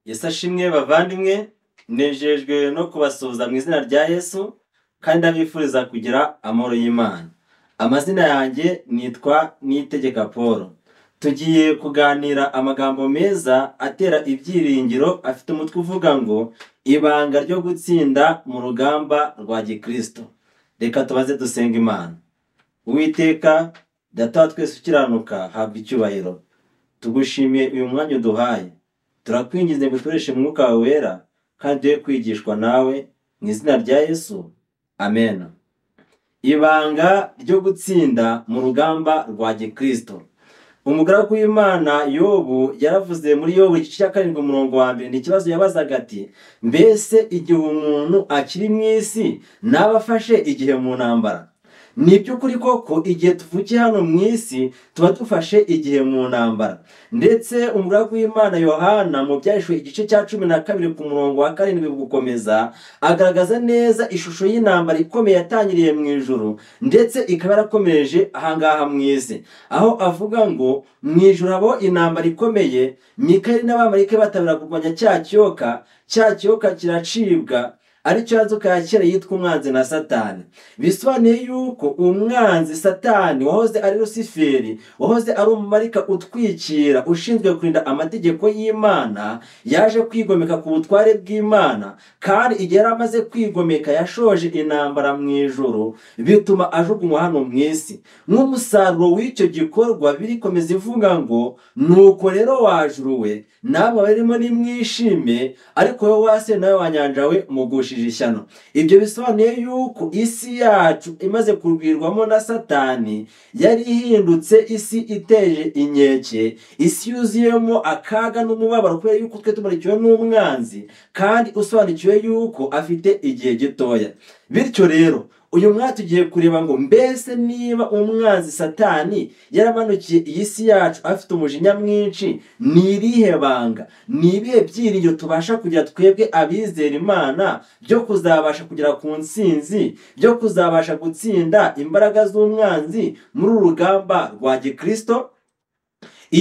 yesu ashimwe bavandimwe nejejwe no kubasuhuza mu izina rya yesu kandi ndabifuriza kugira amahoro y'imana amazina yanjye nitwa nitegeka paul tugiye kuganira amagambo meza atera ibyiringiro afite umutwe uvuga ngo ibanga ryo gutsinda mu rugamba rwa gikristo reka tubaze dusenga imana uwiteka data wa twese ukiranuka habwa icyubahiro tugushimiye uyu mwanya uduhaye turakwinginze ngo ukoreshe umwuka wawe wera kandi tuye kwigishwa nawe mu izina rya yesu amen ibanga ryo gutsinda mu rugamba rwa gikristo umugaragu w'imana yobu yaravuze muri yobu igice cya karindwi umurongo wa mbere ni ikibazo yabazaga ati mbese igihe umuntu akiri mu isi naba afashe igihe mu ntambara ni iby'ukuri koko igihe tuvukiye hano mu isi tuba dufashe igihe mu ntambara ndetse umugaragu w'imana yohana mu byahishwe igice cya cumi na kabiri ku murongo wa karindwi gukomeza agaragaza neza ishusho y'intambara ikomeye yatangiriye mu ijoro ndetse ikaba yarakomereje ahangaha mu isi aho avuga ngo mu ijoro habaho intambara ikomeye mikari n'abamarike batabira kurwanya cya kiyoka cya kiyoka kiracibwa aricyo yazuka ya kera yitwa umwanzi na satani bisobanuye yuko umwanzi satani wahoze ari rusiferi wahoze ari umumarika utwikira ushinzwe kurinda amategeko y'imana yaje kwigomeka ku butware bw'imana kandi igihe yari amaze kwigomeka yashoje intambara mu ijoro bituma ajugunywa hano mu isi nk'umusaruro w'icyo gikorwa birikomeza ivuga ngo nuko rero wajuruwe nawe barimo nimwishime ariko wowe wase nawe wanyanjawe mugusha ishyano ibyo bisobanuye yuko isi yacu imaze kurwirwamo na satani yari ihindutse isi iteje inkeke isi yuzuyemo akaga n'umubabaro kubera yuko twe tumurikiwe n'umwanzi kandi usobanukiwe yuko afite igihe gitoya bityo rero uyu mwaka tugiye kureba ngo mbese niba umwanzi satani yaramanukiye iyi si yacu afite umujinya mwinshi ni irihe banga ni ibihe byiringiro tubasha kugira twebwe abizera imana byo kuzabasha kugera ku nsinzi byo kuzabasha gutsinda imbaraga z'umwanzi muri uru rugamba rwa gikirisito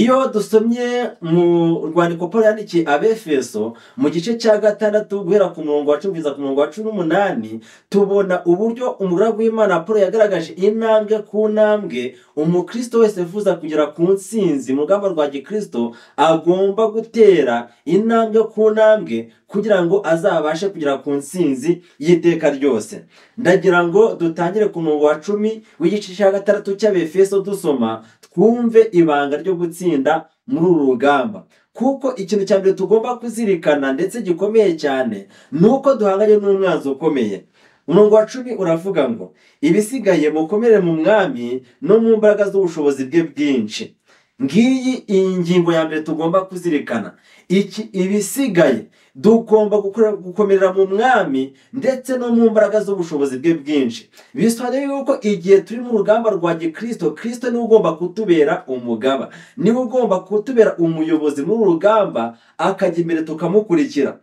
iyo dusomye mu rwandiko paul yandikiye abefeso mu gice cya gatandatu guhera ku murongo wa cumi kugeza ku murongo wa cumi n'umunani tubona uburyo umugaragu w'imana paul yagaragaje intambwe ku ntambwe umukristo wese wifuza kugera ku nsinzi mu rugamba rwa gikristo agomba gutera intambwe ku ntambwe kugira ngo azabashe kugera ku nsinzi y'iteka ryose ndagira ngo dutangire ku murongo wa cumi w'igice cya gatandatu cy'abefeso dusoma twumve ibanga ryo gutsinda muri uru rugamba kuko ikintu cya mbere tugomba kuzirikana ndetse gikomeye cyane ni uko duhanganye n'umwanzi ukomeye umurongo wa cumi uravuga ngo ibisigaye mukomere mu mwami no mu mbaraga z'ubushobozi bwe bwinshi ngiyi iyi ngingo ya mbere tugomba kuzirikana iki ibisigaye tugomba gukomerera mu mwami ndetse no mu mbaraga z'ubushobozi bwe bwinshi bisobanuye yuko igihe turi mu rugamba rwa gikirisito kirisito niwe ugomba kutubera umugaba niwe ugomba kutubera umuyobozi muri uru rugamba akajya imbere tukamukurikira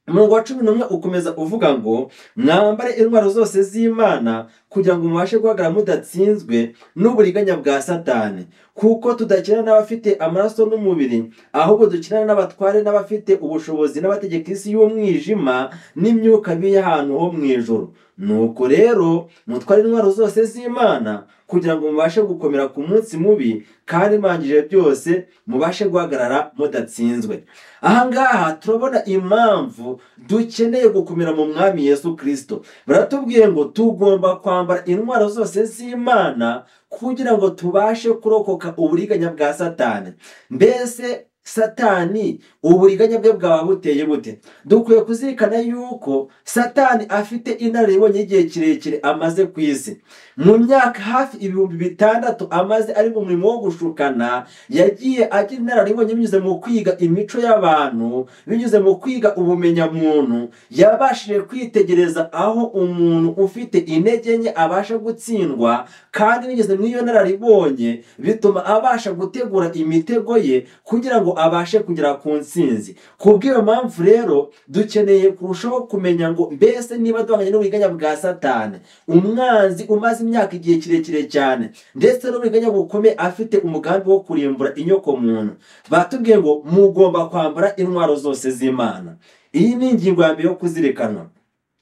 umurongo wa cumi n'umwe ukomeza uvuga ngo mwambare intwaro zose z'imana kugira ngo mubashe guhagarara mudatsinzwe n'uburiganya bwa satani kuko tudakina n'abafite amaraso n'umubiri ahubwo dukina n'abatware n'abafite ubushobozi n'abategeka isi y'umwijima n'imyuka bibi y'ahantu ho mu ijoro nuko rero mutware intwaro zose z'imana kugira ngo mubashe gukomera ku munsi mubi kandi mangije byose mubashe guhagarara mudatsinzwe ahangaha turabona impamvu dukeneye gukomera mu mwami yesu kirisito baratubwiye ngo tugomba kwambara intwaro zose z'imana kugira ngo tubashe kurokoka uburiganya bwa satani mbese satani uburiganya bwe bwaba buteye bute dukwiye kuzirikana yuko satani afite inararibonye igihe kirekire amaze ku isi mu myaka hafi ibihumbi bitandatu amaze ari mu murimo wo gushukana yagiye agira inararibonye binyuze mu kwiga imico y'abantu binyuze mu kwiga ubumenyamuntu yabashije kwitegereza aho umuntu ufite intege nke abasha gutsindwa kandi binyuze muri iyo nararibonye bituma abasha gutegura imitego ye kugira ngo abashe kugera ku ntsinzi kubw'iyo mpamvu rero dukeneye kurushaho kumenya ngo mbese niba duhanganye n'uburiganya bwa satani umwanzi umaze imyaka igihe kirekire cyane ndetse n'uburiganya bukomeye afite umugambi wo kurimbura inyokomuntu batubwiye ngo mugomba kwambara intwaro zose z'imana iyi ni ingingo ya mbere yo kuzirikanwa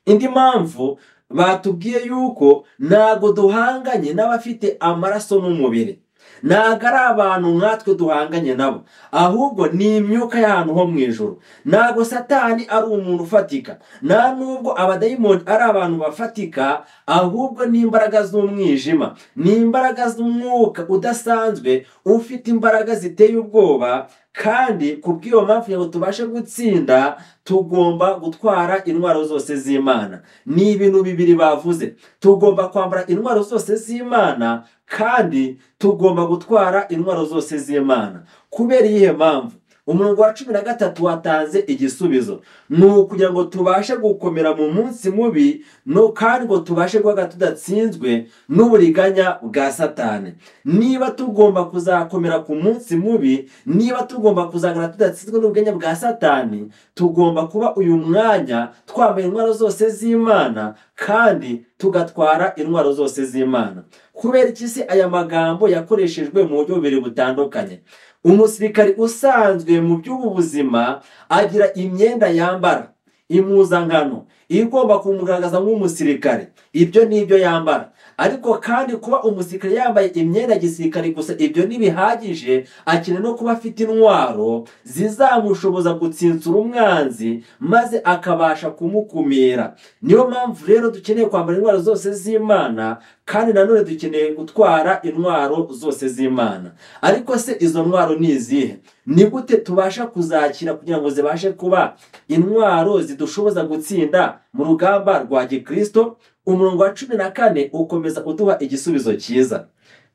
indi mpamvu batubwiye yuko ntabwo duhanganye n'abafite amaraso n'umubiri ntabwo ari abantu nkatwe duhanganye nabo ahubwo ni imyuka y'ahantu ho mu ijoro ntabwo satani ari umuntu ufatika nta nubwo abadayimoni ari abantu bafatika ahubwo ni imbaraga z'umwijima ni imbaraga z'umwuka udasanzwe ufite imbaraga ziteye ubwoba kandi ku bw'iyo mpamvu kugira ngo tubashe gutsinda tugomba gutwara intwaro zose z'imana ni ibintu bibiri bavuze tugomba kwambara intwaro zose z'imana kandi tugomba gutwara intwaro zose z'imana kubera iyihe mpamvu umurongo wa cumi na gatatu watanze igisubizo ni ukugira ngo tubashe gukomera mu munsi mubi no kandi ngo tubashe guhaga tudatsinzwe n'uburiganya bwa satani niba tugomba kuzakomera ku munsi mubi niba tugomba kuzagana tudatsinzwe n'uburiganya bwa satani tugomba kuba uyu mwanya twambaye intwaro zose z'imana kandi tugatwara intwaro zose z'imana kubera iki se aya magambo yakoreshejwe mu buryo bubiri butandukanye umusirikari usanzwe mu by'ubu buzima agira imyenda yambara impuzankano igomba kumugaragaza nk'umusirikare ibyo ni ibyo yambara ariko kandi kuba umusirikare yambaye imyenda ya gisirikare gusa ibyo ntibihagije akeneye no kuba afite intwaro zizamushoboza gutsinsura umwanzi maze akabasha kumukumira niyo mpamvu rero dukeneye kwambara intwaro zose z'imana kandi nanone dukeneye gutwara intwaro zose z'imana ariko se izo ntwaro ni izihe ni gute tubasha kuzakira kugira ngo zibashe kuba intwaro zidushoboza gutsinda mu rugamba rwa gikirisito umurongo wa cumi na kane ukomeza uduha igisubizo cyiza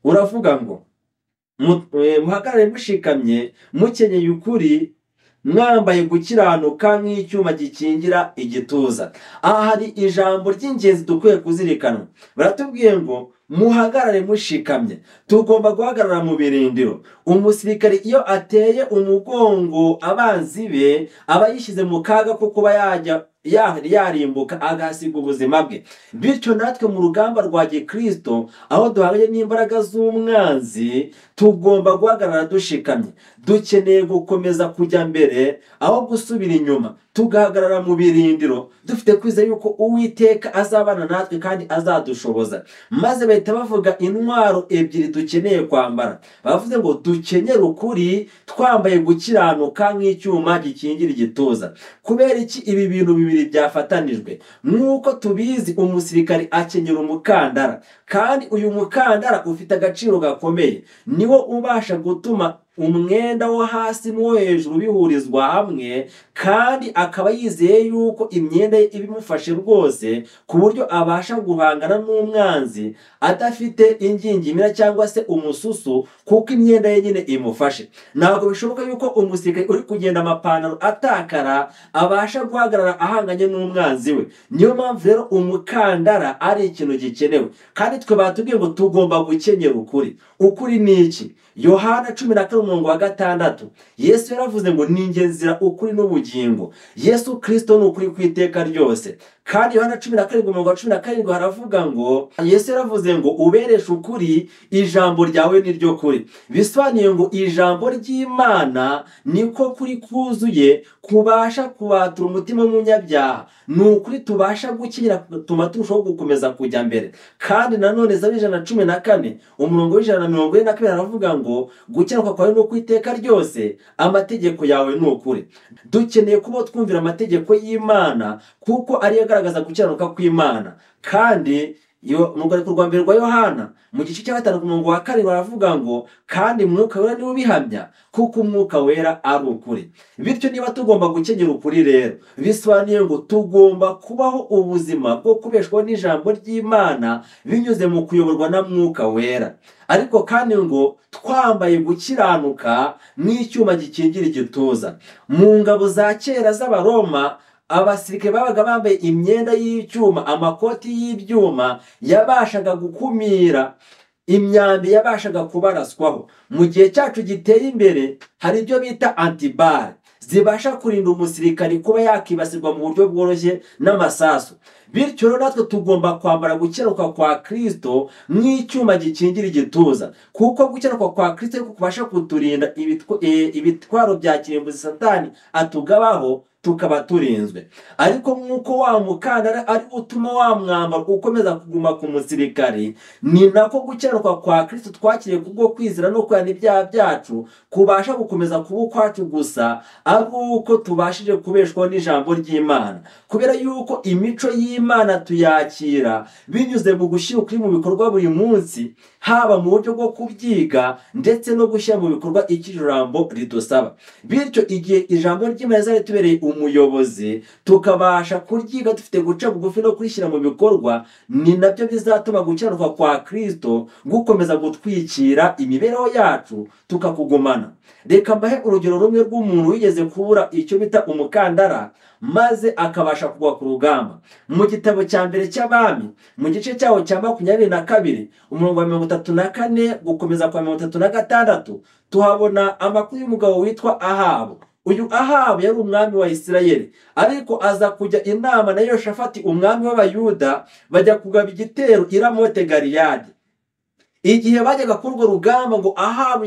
uravuga ngo muhagarare mushikamye mukenyeye ukuri mwambaye gukiranuka nk'icyuma gikingira igituza aha hari ijambo ry'ingenzi dukwiye kuzirikana baratubwiye ngo muhagarare mushikamye tugomba guhagarara mu birindiro umusirikari iyo ateye umugongo abanzi be aba yishyize mu kaga ko kuba yajya yarimbuka agasiga ubuzima bwe bityo natwe mu rugamba rwa gikirisito aho duhanganye n'imbaraga z'umwanzi tugomba guhagarara dushikamye dukeneye gukomeza kujya mbere aho gusubira inyuma tugahagarara mu birindiro dufite kwizera yuko uwiteka azabana natwe kandi azadushoboza maze bahita bavuga intwaro ebyiri dukeneye kwambara bavuze ngo dukenyere ukuri twambaye gukiranuka nk'icyuma gikingira igituza kubera iki ibi bintu bibiri byafatanijwe nk'uko tubizi umusirikari akenyera umukandara kandi uyu mukandara ufite agaciro gakomeye niwo ubasha gutuma umwenda wo hasi n'uwo hejuru bihurizwa hamwe kandi akaba yizeye yuko imyenda ye ibimufashe rwose ku buryo abasha guhangana n'umwanzi adafite ingingimira cyangwa se umususu kuko imyenda ye nyine imufashe ntabwo bishoboka yuko umusirikare uri kugenda amapantaro atakara abasha guhagarara ahanganye n'umwanzi we niyo mpamvu rero umukandara ari ikintu gikenewe kandi twe batubwiye ngo tugomba gukenyera ukuri ukuri ni iki yohana cumi na kane umurongo wa gatandatu yesu yaravuze ngo ningenzira ukuri n'ubugingo yesu kirisito ni ukuri ku iteka ryose kandi yohana cumi na karindwi umurongo wa cumi na karindwi haravuga ngo yesu yaravuze ngo ubereshe ukuri ijambo ryawe ni ryo kuri bisobanuye ngo ijambo ry'imana niko kuri kuzuye kubasha kubatura umutima w'umunyabyaha ni ukuri tubasha gukinira tuma turushaho gukomeza kujya mbere kandi nanone za ijana na cumi na kane umurongo w'ijana na mirongo ine na kabiri haravuga ngo gukiranuka kwawe ni ukwiteka ryose amategeko yawe ni ukuri dukeneye kuba twumvira amategeko y'imana kuko ariyo agaragaza gukiranuka kw'imana kandi mu rwandiko rwa mbere rwa yohana mu gice cya gatanu ku murongo wa karindwi baravuga ngo kandi umwuka wera niwe ubihamya kuko umwuka wera ari ukuri bityo niba tugomba gukenyera ukuri rero bisobanuye ngo tugomba kubaho ubuzima bwo kubeshwaho n'ijambo ry'imana binyuze mu kuyoborwa na mwuka wera ariko kandi ngo twambaye gukiranuka n'icyuma gikingira igituza mu ngabo za kera z'abaroma abasirikare babaga bambaye imyenda y'icyuma amakoti y'ibyuma yabashaga gukumira imyambi yabashaga kubaraswaho mu gihe cyacu giteye imbere hari ibyo bita antibare zibasha kurinda umusirikari kuba yakibasirwa mu buryo bworoshye n'amasasu bityo rero natwe tugomba kwambara gukeruka kwa kirisito nk'icyuma gikingira igituza kuko gukeruka kwa kirisito ariko kubasha kuturinda ibitwa- eh, ibitwaro bya kirimbuzi satani atugabaho tukaba turinzwe ariko nk'uko wa mukandara ari wo utuma wa mwambaro ukomeza kuguma ku musirikari ni nako gukeruka kwa kirisito twakiriye kubwo kwizera no kwihana ibyaha byacu kubasha gukomeza kuba ukwacu gusa ari uko tubashije kubeshwaho n'ijambo ry'imana kubera yuko imico y'imana tuyakira binyuze mu gushyira ukuri mu bikorwa buri munsi haba mu buryo bwo kubyiga ndetse no gushyira mu bikorwa icyo ijambo jambo ridusaba bityo igihe ijambo ry'imana rizaba ritubereye umuyobozi tukabasha kuryiga dufite guca bugufi no kurishyira mu bikorwa ni nabyo bizatuma gukiranurwa kwa kirisito gukomeza gutwikira imibereho yacu tukakugumana reka mbahe urugero rumwe rw'umuntu wigeze kubura icyo bita umukandara maze akabasha kugwa ku rugamba mu gitabo cya mbere cy'abami mu gice cyaho cya makumyabiri na kabiri umurongo wa mirongo itatu na kane gukomeza kwa mirongo itatu na gatandatu tuhabona amakuru y'umugabo witwa ahabu uyu ahabu yari umwami wa isirayeli ariko aza kujya inama na yoshafati umwami w'abayuda bajya kugaba igitero i ramote galiyadi igihe bajyaga kuri urwo rugamba ngo ahabu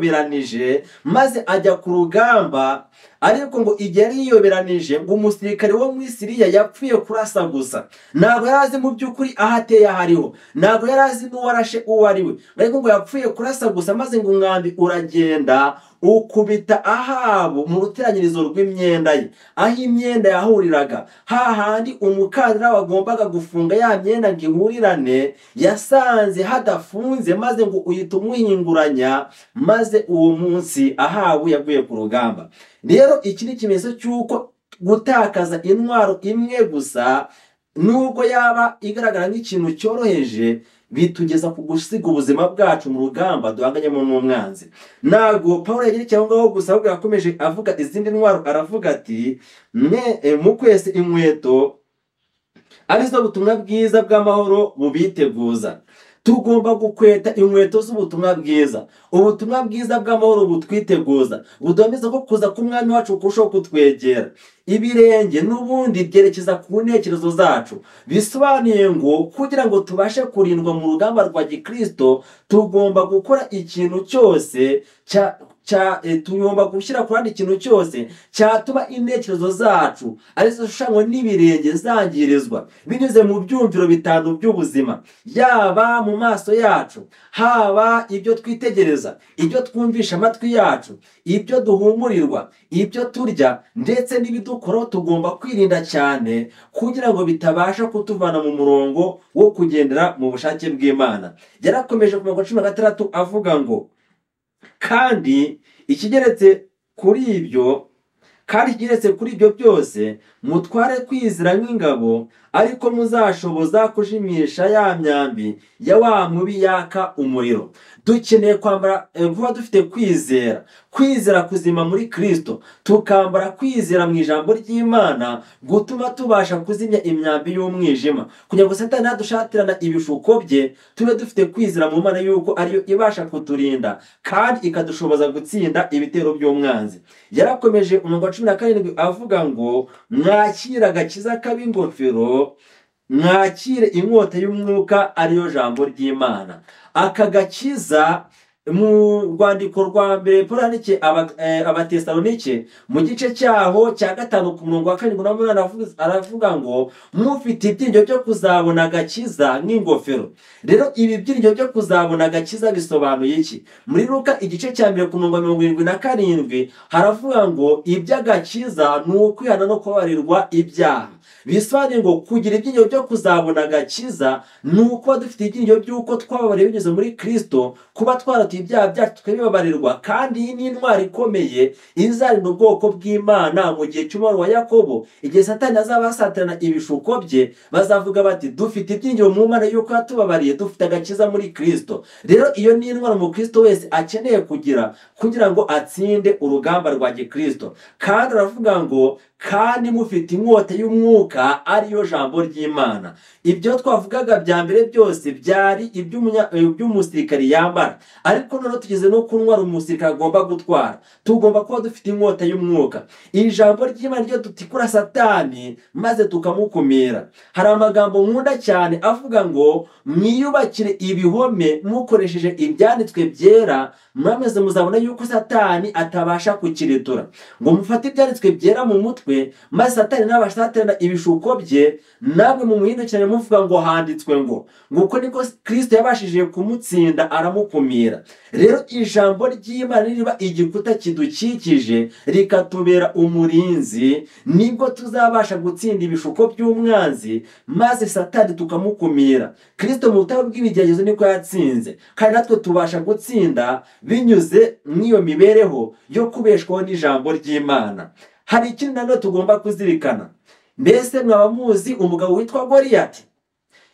yariyoberanije maze ajya ku rugamba ariko ngo igihe yariyoberanije ngo umusirikare wo muri siriya yapfuye kurasa gusa ntabwo yari azi mu by'ukuri aho ateye aho ariho ntabwo yari azi n'uwarashe uwo ari we ariko ngo yapfuye kurasa gusa maze ngo umwambi uragenda ukubita ahabu mu ruteranyirizo rw'imyenda ye aho imyenda yahuriraga hahandi umukandara wagombaga gufunga ya myenda ngo ihurirane yasanze hadafunze maze ngo uhita umuhinguranya maze uwo munsi ahabu yaguye ku rugamba rero iki ni ikimenyetso cy'uko gutakaza intwaro imwe gusa nubwo yaba igaragara nk'ikintu cyoroheje bitugeza ku gusiga ubuzima bwacu mu rugamba duhanganyemo n'umwanzi ntabwo paul yagira aho ngaho gusa ahubwo yakomeje avuga izindi ntwaro aravuga ati mwe eh, mu kwese inkweto arizo butumwa bwiza bw'amahoro bubiteguza tugomba gukweta inkweto z'ubutumwa bwiza ubutumwa bwiza bw'amahoro butwiteguza budomeza ko kuza k'umwami wacu kurushaho kutwegera ibirenge n'ubundi byerekeza ku ntekerezo zacu bisobanuye ngo kugira ngo tubashe kurindwa mu rugamba rwa gikristo tugomba gukora ikintu cyose cya cya eh, tugomba gushyira ku ruhande ikintu cyose cyatuma intekerezo zacu arizo zishushanywa n'ibirenge zangirizwa binyuze mu byumviro bitanu by'ubuzima yaba mu maso yacu haba ibyo twitegereza ibyo twumvisha amatwi yacu ibyo duhumurirwa ibyo turya ndetse n'ibidukoraho tugomba kwirinda cyane kugira ngo bitabasha kutuvana mu murongo wo kugendera mu bushake bw'imana yarakomeje ku mirongo cumi na gatandatu avuga ngo kandi ikigeretse kuri ibyo kandi ikigeretse kuri ibyo byose mutware kwizera nk'ingabo ariko muzashoboza kujimisha ya myambi ya wa mubi yaka umuriro dukeneye kwambara eh, kuba dufite kwizera kwizera kuzima muri kirisito tukambara kwizera mu ijambo ry'imana gutuma tubasha kuzimya imyambi y'umwijima kugira ngo satani nadushatirana ibishuko bye tube dufite kwizera mu mana y'uko ariyo ibasha kuturinda kandi ikadushoboza gutsinda ibitero by'umwanzi yarakomeje umurongo wa cumi na karindwi avuga ngo mwakira agakiza k'ab'ingofero mwakire inkota y'umwuka ariyo jambo ry'imana aka gakiza mu rwandiko rwa mbere paul yandikiye aba- eh, abatesalonike mu gice cyaho cya gatanu ku murongo wa karindwi n'umunani aravuga- aravuga ngo mufite ibyiringiro byo kuzabona agakiza nk'ingofero rero ibi byiringiro byo kuzabona agakiza bisobanuye iki muri ruka igice cya mbere ku murongo wa mirongo irindwi na karindwi haravuga ngo iby'agakiza ni ukwihana no kubabarirwa ibyaha bisobanuye ngo kugira ibyiringiro byo kuzabona agakiza ni ukuba dufite ibyiringiro by'uko twababariwe binyuze muri kirisito kuba twaratuye ibyaha byacu tukabibabarirwa kandi iyi ni intwaro ikomeye izarinda ubwoko bw'imana mu gihe cy'umubabaro wa yakobo igihe satani azaba asatirana ibishuko bye bazavuga bati dufite ibyiringiro mu mana y'uko yatubabariye dufite agakiza muri kirisito rero iyo ni intwaro umukristo wese akeneye kugira kugira ngo atsinde urugamba rwa gikristo kandi aravuga ngo kandi mufite inkota y'umwuka ariyo jambo ry'imana ibyo twavugaga bya mbere byose byari iby'umunya- iby'umusirikari yambara ariko noneho tugeze no ku ntwaro umusirikari agomba gutwara tugomba kuba dufite inkota y'umwuka iri jambo ry'imana ryo dutikura satani maze tukamukumira hari amagambo nkunda cyane avuga ngo mwiyubakire ibihome mukoresheje ibyanditswe byera mwameze muzabona yuko satani atabasha kukiretura ngo mufate ibyanditswe byera mu mutwe maze satani nabasha guhatanira ibishuko bye namwe mumuhindukirane muvuga ngo handitswe ngo nguko niko kirisito yabashije kumutsinda aramukumira rero ijambo ry'imana riba igikuta kidukikije rikatubera umurinzi nibwo tuzabasha gutsinda ibishuko by'umwanzi maze satani tukamukumira kirisito mu butabo bw'ibigeragezo niko yatsinze kandi natwe tubasha gutsinda binyuze mu iyo mibereho yo kubeshwaho n'ijambo ry'imana hari ikindi nanone tugomba kuzirikana mbese mwaba muzi umugabo witwa goriyati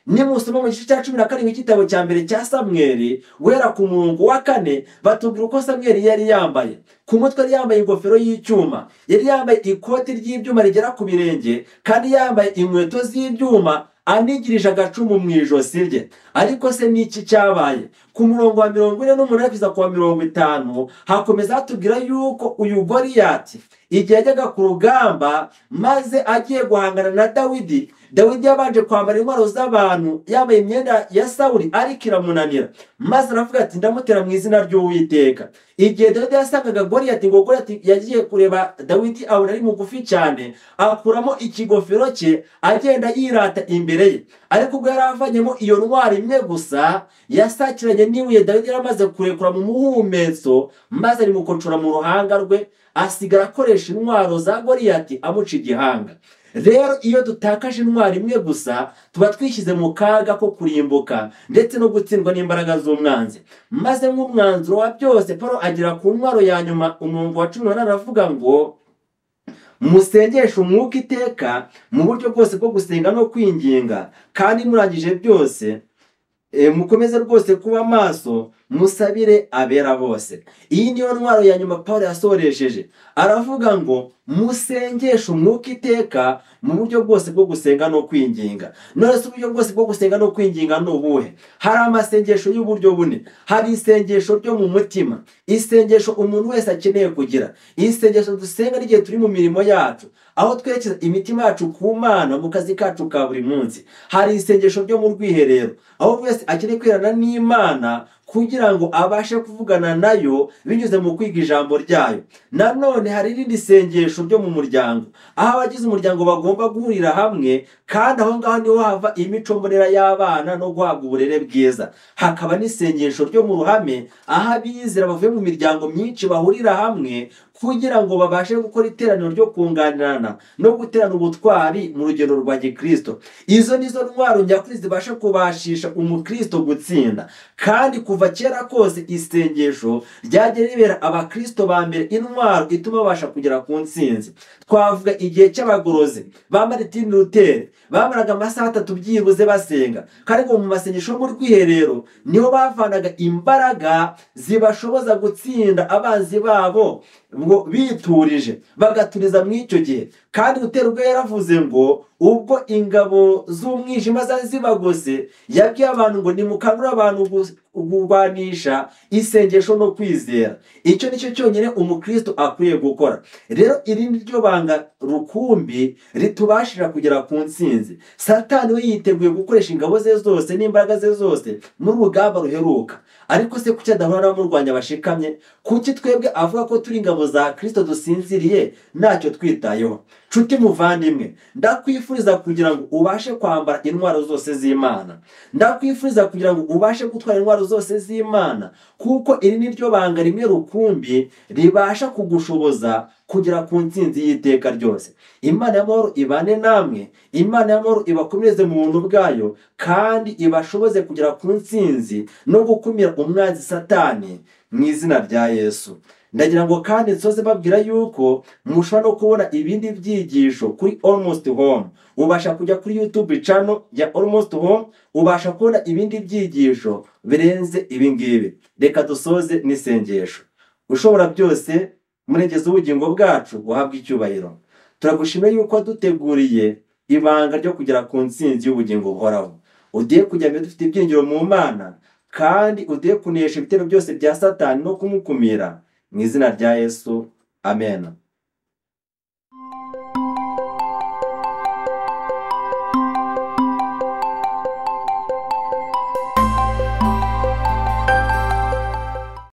nimusoma mu gice cya cumi na karindwi cy'igitabo cya mbere cya samweri guhera ku murongo wa kane batubwira uko samweri yari yambaye ku mutwe yari yambaye ingofero y'icyuma yari yambaye ikoti ry'ibyuma rigera ku birenge kandi yambaye inkweto z'ibyuma anigirije agacumu mu ijosi rye ariko se ni iki cyabaye ku murongo wa mirongo ine n'umunani kugeza ku wa mirongo itanu hakomeza hatubwira yuko uyu goriyati igihe yajyaga ku rugamba maze agiye guhangana na dawidi dawidi yabanje kwambara intwaro z'abantu yambaye imyenda ya sawuli ariko iramunanira maze aravuga ati ndamutera mu izina ry'uwiteka igihe dawidi yasangaga goriyati ngo goriyati yagiye kureba dawidi abona ari mugufi cyane akuramo ikigofero cye agenda yirata imbere ye ariko ubwo yari avanyemo iyo ntwaro imwe gusa yasakiranye n'ibuye dawidi yari amaze kurekura mu muhumetso maze arimukoncura mu ruhanga rwe asigara akoresha intwaro za goriyati amuca igihanga rero iyo dutakaje intwaro imwe gusa tuba twishyize mu kaga ko kurimbuka ndetse no gutsindwa n'imbaraga z'umwanzi maze nk'umwanzuro wa byose paul agera ku ntwaro ya nyuma umurongo wa cumi n'umunani aravuga ngo musengeshe umwuka iteka mu buryo bwose bwo gusenga no kwinginga kandi murangije byose e, mukomeze rwose kuba maso musabire abera bose iyi niyo ntwaro ya nyuma paul yasoresheje aravuga ngo musengeshe umwuka iteka mu buryo bwose bwo gusenga no kwinginga none se uburyo bwose bwo gusenga no kwinginga ni ubuhe hari amasengesho y'uburyo bune hari isengesho ryo mu mutima isengesho umuntu wese akeneye kugira isengesho dusenga n'igihe turi mu mirimo yacu aho twerekeza imitima yacu ku mana mu kazi kacu ka buri munsi hari isengesho ryo mu rwiherero aho buri wese akeneye kwirana n'imana kugira ngo abashe kuvugana nayo binyuze mu kwiga ijambo ryayo nanone hari irindi sengesho ryo mu muryango aho abagize umuryango bagomba guhurira hamwe kandi aho ngaho niho hava imico mbonera y'abana no guhabwa uburere bwiza hakaba n'isengesho ryo mu ruhame aho abizera bavuye mu miryango myinshi bahurira hamwe kugira ngo babashe gukora iteraniro ryo kunganirana no guterana ubutwari mu rugendo rwa gikristo izo ni zo ntwaro nyakuri zibasha kubashisha umukristo gutsinda kandi kuva kera kose isengesho ryagiye ribera abakristo ba mbere intwaro ituma babasha kugera ku ntsinzi twavuga igihe cy'abagorozi ba maritini ruteri bamaraga amasaha atatu byibuze basenga kandi ngo mu masengesho yo mu rwiherero niho bavanaga imbaraga zibashoboza gutsinda abanzi babo ngo biturije bagaturiza muri icyo gihe kandi gutera ubwo yaravuze ngo ubwo ingabo z'umwijima zari zibagose yabwiye abantu ngo nimukangurire abantu gu- kurwanisha isengesho no kwizera icyo ni cyo cyonyine umukristo akwiye gukora rero iri ni ryo banga rukumbi ritubashira kugera ku ntsinzi satani we yiteguye gukoresha ingabo ze zose n'imbaraga ze zose muri rugamba ruheruka ariko se kuki adahora n'abamurwanya bashikamye kuki twebwe avuga ko turi ingabo za kirisito dusinziriye ntacyo twitayeho nshuti muvandimwe ndakwifuriza kugira ngo ubashe kwambara intwaro zose z'imana ndakwifuriza kugira ngo ubashe gutwara intwaro zose z'imana kuko iri ni ryo banga rimwe rukumbi ribasha kugushoboza kugera ku ntsinzi y'iteka ryose imana y'amahoro ibane namwe imana y'amahoro ibakomereze mu buntu bwayo kandi ibashoboze kugera ku ntsinzi no gukumira umwanzi satani mu izina rya yesu ndagira ngo kandi nsoze babwira yuko mushobora no kubona ibindi byigisho kuri almost home ubasha kujya kuri youtube channel ya almost home ubasha kubona ibindi byigisho birenze ibingibi reka dusoze n'isengesho ushobora byose murengeze ubugingo bwacu buhabwe icyubahiro turagushima yuko waduteguriye ibanga ryo kugera ku ntsinzi y'ubugingo buhoraho ugiye kujya mbere dufite ibyiringiro mu mana kandi ugiye kunesha ibitero byose bya satani no kumukumira mu izina rya yesu amen